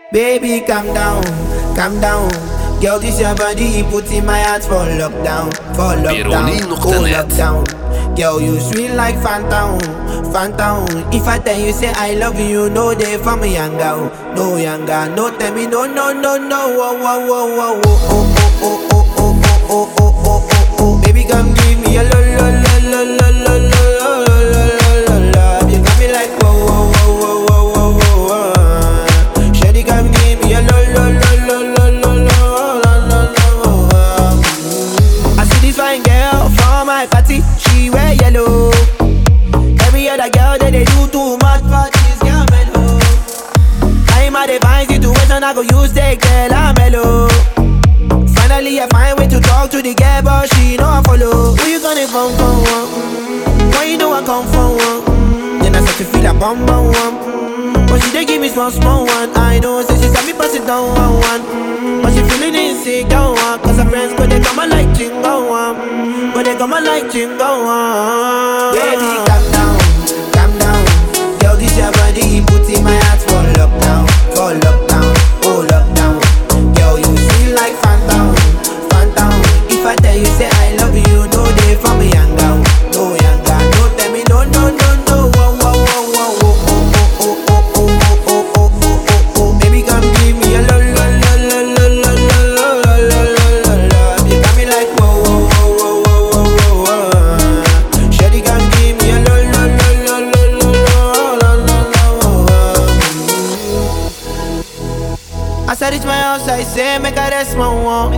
Baby, calm down, calm down. Girl, this your body, put in my heart for lockdown, for lockdown, Pirulino oh Internet. lockdown. Girl, you sweet like phantom, phantom. If I tell you say I love you, no day for me younger, no younger, no tell me no, no, no, no, oh, oh, oh, oh, oh, oh, oh, oh, oh, oh, oh, oh, oh, oh, oh. Baby, come give me a lo, lo, lo, lo, lo, lo, lo, lo, lo, lo, lo, love. You got me like whoa, whoa, whoa, whoa, whoa, whoa, whoa. Shawty, come give me a lo, lo, lo, lo, lo, lo, lo, lo, lo, lo. I see this fine girl for my party, she wear yellow. Every other girl that they do too much, but this girl mellow. I'm a divine situation, I go use that girl, I'm mellow. Finally, I find way to talk to the girl, but she know I follow. Who you gonna phone for? One? Why you know I come for one? Mm, Then I start to feel a bum bum one. Mm, But she dey give me small small one. I know, say she saw me pass it down one one. Mm, But she feeling insecure one. Cause her friends go they come and like chingo one. Mm, Go they come and like chingo one. Baby, calm down, calm down. Girl, this your body, put in my heart for lockdown, for lockdown, oh lockdown. Girl, you feel like phantom, phantom. If I tell you say I love you, no day for me younger, no younger. No tell me no, no, no, no. Whoa, whoa, whoa, whoa, whoa, oh, oh, oh, oh, oh, oh, oh, oh, oh, oh. Baby, come give me a lo, lo, lo, lo, lo, lo, lo, lo, lo, lo, lo, lo. You got me like whoa, whoa, whoa, whoa, whoa, whoa, whoa. Shawty, come give me a lo, lo, lo, lo, lo, lo, lo, lo, lo, lo. As I reach my house, I say, make I rest my one.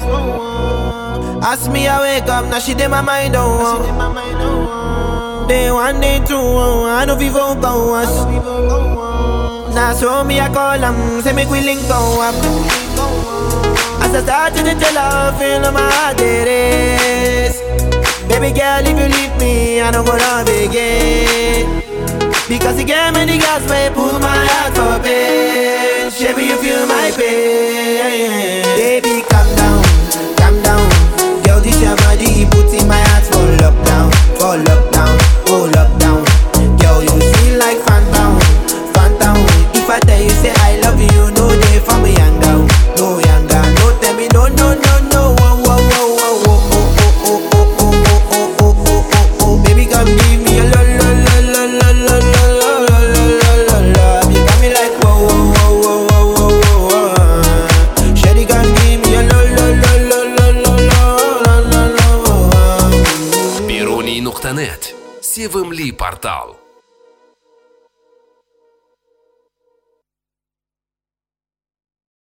Ask me, I wake up, now she did my mind on one. Day one, day two, oh, I know people go us. Now so me, I call them, say make we link go up. As I start to tell her, feel my heart it is. Baby girl, if you leave me, I don't go love again. Because you gave me the gas, may pull my heart for pain. Baby, you feel my pain. Baby, calm down, calm down. Girl, this your body, put in my heart for lockdown, for lockdown, oh lockdown. Girl, you feel like phantom, phantom. If I tell you say I love you, no day for me younger, no younger. No tell me no, no, no, no. Whoa, whoa, whoa, whoa, whoa, oh, oh, oh, oh, oh, oh, oh, oh, oh, oh. Baby, come give me a lo, lo, lo, lo, lo, lo, lo, lo, lo, lo, lo, lo. You got me like whoa, whoa, whoa, whoa, whoa, whoa, whoa. Shawty, come give me a lo, lo, lo, lo, lo, lo, lo, lo, lo, lo. Piruni.net Севымли портал